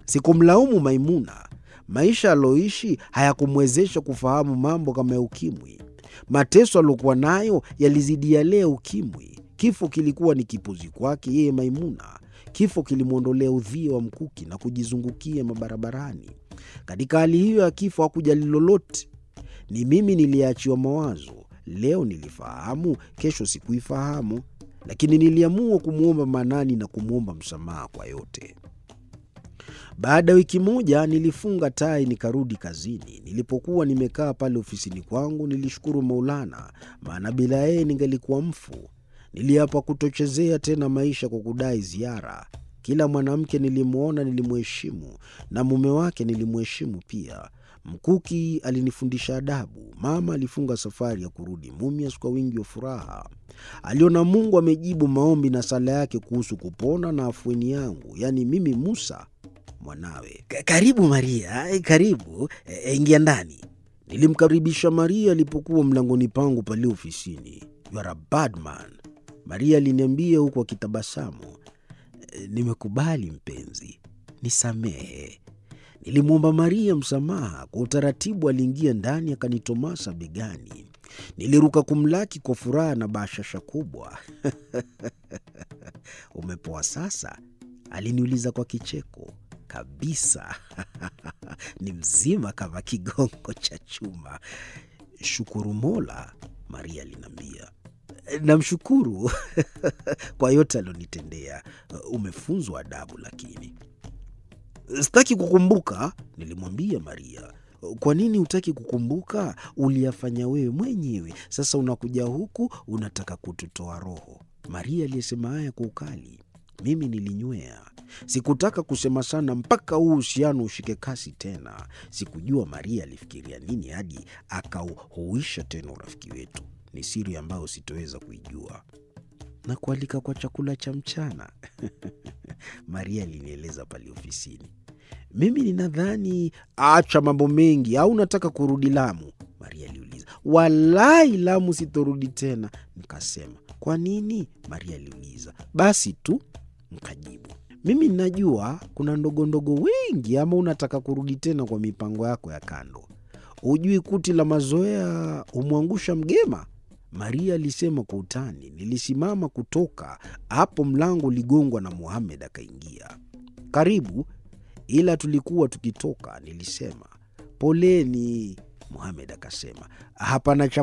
Sikumlaumu Maimuna. Maisha aliyoishi hayakumwezesha kufahamu mambo kama ya ukimwi. Mateso aliyokuwa nayo yalizidi yale ya ukimwi. Kifo kilikuwa ni kipuzi kwake yeye Maimuna. Kifo kilimwondolea udhia wa mkuki na kujizungukia mabarabarani. Katika hali hiyo ya kifo hakujali lolote. Ni mimi niliyeachiwa mawazo. Leo nilifahamu, kesho sikuifahamu, lakini niliamua kumwomba Manani na kumwomba msamaha kwa yote. Baada ya wiki moja nilifunga tai nikarudi kazini. Nilipokuwa nimekaa pale ofisini kwangu, nilishukuru Maulana, maana bila yeye ningelikuwa mfu. Niliapa kutochezea tena maisha kwa kudai ziara. Kila mwanamke nilimwona nilimheshimu, na mume wake nilimheshimu pia. Mkuki alinifundisha adabu. Mama alifunga safari ya kurudi Mumias kwa wingi wa furaha. Aliona Mungu amejibu maombi na sala yake kuhusu kupona na afueni yangu, yaani mimi Musa mwanawe. Karibu Maria, karibu e, ingia ndani. Nilimkaribisha Maria alipokuwa mlangoni pangu pale ofisini. You are a bad man, Maria aliniambia huku akitabasamu. E, nimekubali mpenzi, nisamehe. Nilimwomba Maria msamaha. Kwa utaratibu aliingia ndani akanitomasa begani. Niliruka kumlaki kwa furaha na bashasha kubwa. Umepoa sasa? Aliniuliza kwa kicheko. Kabisa. Ni mzima kama kigongo cha chuma. Shukuru Mola, Maria aliniambia. Namshukuru kwa yote alionitendea. Umefunzwa adabu lakini Sitaki kukumbuka, nilimwambia Maria. Kwa nini hutaki kukumbuka? Uliyafanya wewe mwenyewe. Sasa unakuja huku unataka kututoa roho. Maria aliyesema haya kwa ukali. Mimi nilinywea. Sikutaka kusema sana mpaka huu uhusiano ushike kasi tena. Sikujua Maria alifikiria nini hadi akauhuisha tena urafiki wetu. Ni siri ambayo sitoweza kuijua. Na kualika kwa chakula cha mchana Maria alinieleza pale ofisini. Mimi ninadhani acha mambo mengi, au unataka kurudi Lamu? Maria aliuliza. Walai, Lamu sitorudi tena, nikasema. Kwa nini? Maria aliuliza. Basi tu, nikajibu. Mimi ninajua kuna ndogondogo wengi, ama unataka kurudi tena kwa mipango yako ya kando? Hujui kuti la mazoea humwangusha mgema? Maria alisema kwa utani. Nilisimama kutoka hapo, mlango uligongwa na Muhamed akaingia. Karibu, ila tulikuwa tukitoka. Nilisema poleni. Muhamed akasema hapana cha